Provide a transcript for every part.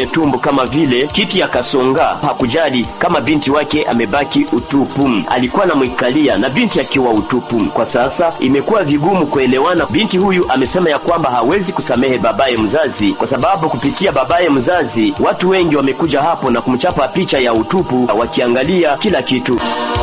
kwenye tumbo kama vile kiti akasonga. Hakujali kama binti wake amebaki utupu, alikuwa anamwikalia na binti akiwa utupu. Kwa sasa imekuwa vigumu kuelewana. Binti huyu amesema ya kwamba hawezi kusamehe babaye mzazi kwa sababu kupitia babaye mzazi watu wengi wamekuja hapo na kumchapa picha ya utupu wakiangalia kila kitu.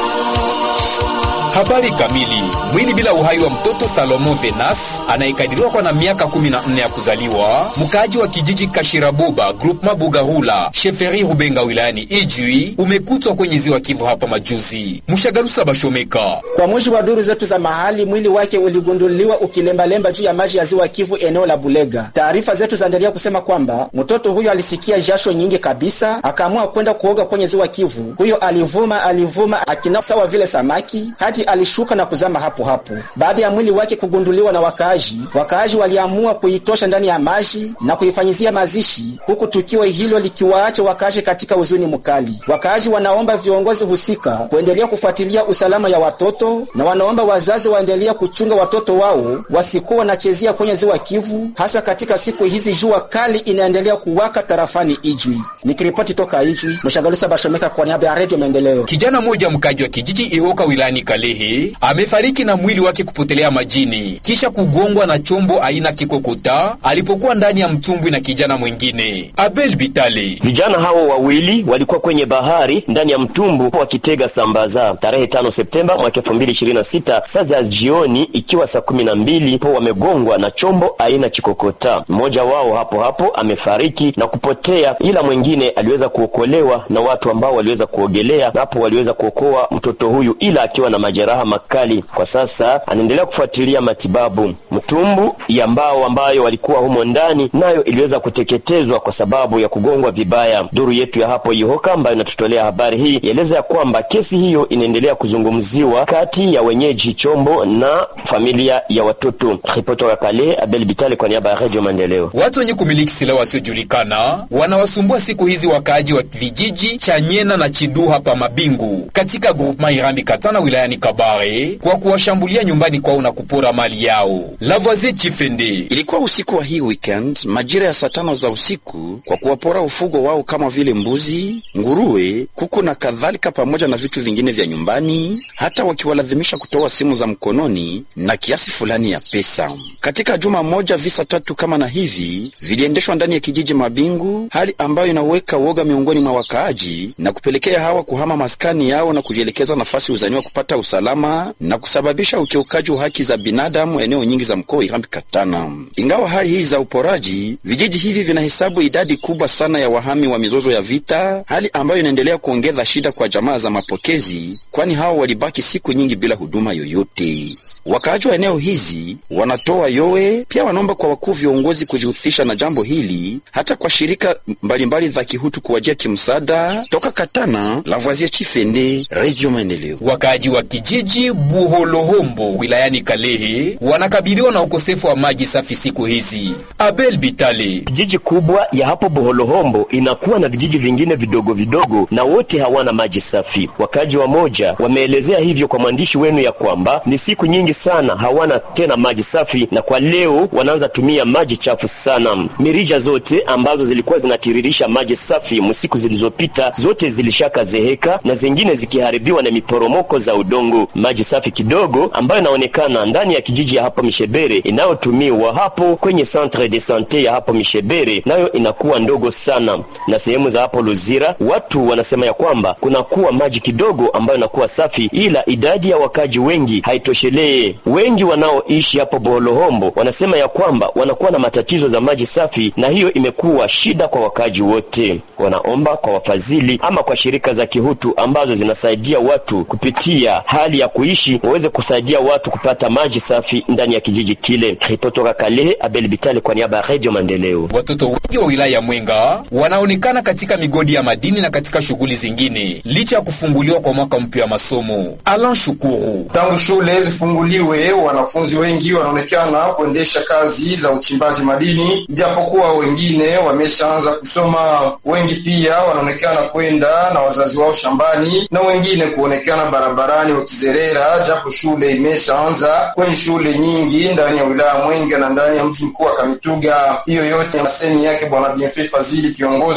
Habari kamili. Mwili bila uhai wa mtoto Salomo Venas anayekadiriwa kwa na miaka 14 ya kuzaliwa, mkaaji wa kijiji Kashiraboba groupement Bugahula sheferi Rubenga wilayani Ijwi, umekutwa kwenye ziwa Kivu hapa majuzi. Mushagalusa Bashomeka. Kwa mujibu wa duru zetu za mahali, mwili wake uligunduliwa ukilembalemba juu ya maji ya ziwa Kivu eneo la Bulega. Taarifa zetu zaendelea kusema kwamba mtoto huyo alisikia jasho nyingi kabisa, akaamua kwenda kuoga kwenye ziwa Kivu. Huyo alivuma alivuma akina sawa vile samaki hadi alishuka na kuzama hapo hapo. Baada ya mwili wake kugunduliwa na wakaaji, wakaaji waliamua kuitosha ndani ya maji na kuifanyizia mazishi, huku tukio hilo likiwaacha wakaaji katika huzuni mkali. Wakaaji wanaomba viongozi husika kuendelea kufuatilia usalama ya watoto na wanaomba wazazi waendelea kuchunga watoto wao wasikuwa wanachezea kwenye ziwa Kivu, hasa katika siku hizi jua kali inaendelea kuwaka tarafani Ijwi. Nikiripoti toka Ijwi, Mshagalusa Bashomeka kwa niaba ya Radio Maendeleo. Kijana mmoja mkaji wa kijiji Ihoka wilayani Kalehe amefariki na mwili wake kupotelea majini kisha kugongwa na chombo aina kikokota alipokuwa ndani ya mtumbwi na kijana mwingine. Abel Bitale. Vijana hao wawili walikuwa kwenye bahari ndani ya mtumbu wakitega sambaza tarehe 5 Septemba mwaka 2026 saa za jioni, ikiwa saa kumi na mbili po wamegongwa na chombo aina kikokota. Mmoja wao hapo hapo amefariki na kupotea, ila mwingine aliweza kuokolewa na watu ambao waliweza kuogelea, na hapo waliweza kuokoa mtoto huyu, ila akiwa na majeraha makali. Kwa sasa anaendelea kufuatilia matibabu. Mtumbu ya mbao ambayo walikuwa humo ndani nayo iliweza kuteketezwa kwa sababu ya kugongwa vibaya. Duru yetu ya hapo Ihoka ambayo inatutolea habari hii ieleza ya kwamba kesi hiyo inaendelea kuzungumziwa kati ya wenyeji chombo na familia ya watoto. Ripoti ya Kale, Abel Bitale kwa niaba ya Radio Maendeleo. Watu wenye kumiliki silaha wasiojulikana wanawasumbua siku hizi wakaaji wa vijiji cha Nyena na Chidu hapa Mabingu katika groupement Irambi Katana wilayani Kabare kwa kuwashambulia nyumbani kwao na kupora mali yao. Lavoisier Chifende. Ilikuwa usiku wa hii weekend majira ya saa tano za usiku kwa kuwapora ufugo wao kama vile mbuzi, nguruwe, kuku na kadhalika, pamoja na vitu vingine vya nyumbani, hata wakiwalazimisha kutoa simu za mkononi na kiasi fulani ya pesa. Katika juma moja visa tatu kama na hivi viliendeshwa ndani ya kijiji Mabingu, hali ambayo inaweka woga miongoni mwa wakaaji na kupelekea hawa kuhama maskani yao na kujielekeza nafasi uzaniwa kupata usalama na kusababisha ukiukaji wa haki za binadamu eneo nyingi za mkoa Irambi Katana. Ingawa hali hizi za uporaji, vijiji hivi vinahesabu idadi kubwa sana ya wahami wa mizozo ya vita, hali ambayo inaendelea kuongeza shida kwa jamaa za mapokezi, kwani hao walibaki siku nyingi bila huduma yoyote. Wakaaji wa eneo hizi wanatoa yowe, pia wanaomba kwa wakuu viongozi kujihusisha na jambo hili, hata kwa shirika mbalimbali za kihutu kuwajia kimsaada. Toka Katana, Lavoisier Chifende, Radio Maendeleo. Wakaaji wa kijiji Buholohombo wilayani Kalehe wanakabiliwa na ukosefu wa maji safi siku hizi. Abel Bitale. Kijiji kubwa ya hapo Boholohombo inakuwa na vijiji vingine vidogo vidogo, na wote hawana maji safi. Wakaji wa moja wameelezea hivyo kwa mwandishi wenu ya kwamba ni siku nyingi sana hawana tena maji safi, na kwa leo wanaanza tumia maji chafu sana. Mirija zote ambazo zilikuwa zinatiririsha maji safi msiku zilizopita zote zilishaka zeheka na zingine zikiharibiwa na miporomoko za udongo. Maji safi kidogo ambayo inaonekana ndani ya kijiji ya hapo Mishebere inayotumiwa hapo kwenye centre de sante ya hapo Mishebere nayo inakuwa ndogo sana, na sehemu za hapo Luzira watu wanasema ya kwamba kunakuwa maji kidogo ambayo inakuwa safi, ila idadi ya wakaji wengi haitoshelee. Wengi wanaoishi hapo Boholohombo wanasema ya kwamba wanakuwa na matatizo za maji safi, na hiyo imekuwa shida kwa wakaji wote. Wanaomba kwa wafadhili ama kwa shirika za kihutu ambazo zinasaidia watu kupitia hali ya kuishi waweze kusaidia watu kupata maji safi ndani ya kijiji kile. Kutoka Kalehe, Abel Bitale kwa niaba ya Radio Maendeleo. Watoto wengi wa wilaya ya Mwenga wanaonekana katika migodi ya madini na katika shughuli zingine licha ya kufunguliwa kwa mwaka mpya wa masomo. Alan Shukuru. Tangu shule zifunguliwe, wanafunzi wengi wanaonekana kuendesha kazi za uchimbaji madini, japokuwa wengine wameshaanza kusoma. Wengi pia wanaonekana kwenda na wazazi wao shambani na wengine kuonekana barabarani wakizerera, japo shule imeshaanza kwenye shule nyingi ndani ya wilaya Mwenga na ndani ya mji mkuu wa Kamituga. Hiyo yote masemi yake Bwana Bienfait Fazili, kiongozi